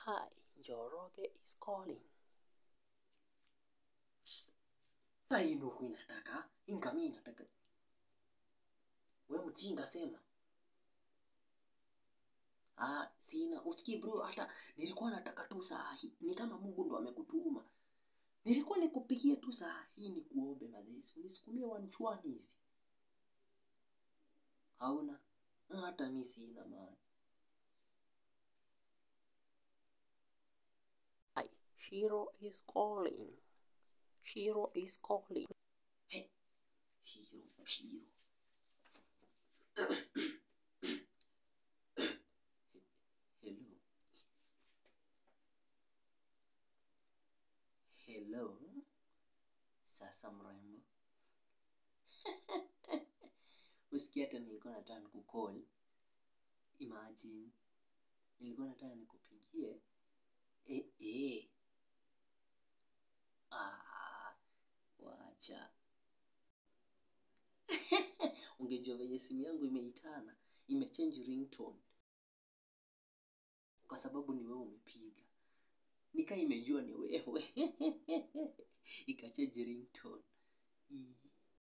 Hi, Njoroge is calling. Sasa hii ndio huwa inataka inga mimi nataka we mjinga sema ah sina usikii bro hata nilikuwa nataka tu saa hii ni kama mungu ndo amekutuma nilikuwa nikupigie tu saa hii nikuombe mazesi unisukumie wanchwani hivi hauna Ah, hata mi sina maana Hi, Shiro is calling. Shiro is calling. He, shiro shiro hello hello sasa mrembo usikia hata nilikuwa nataka nikukol imagine nilikuwa nataka nikupigie eh, eh. Ah, wacha ungejua venye simu yangu imeitana imechange ringtone kwa sababu ni wewe umepiga nika imejua ni wewe ikachange ringtone Ii.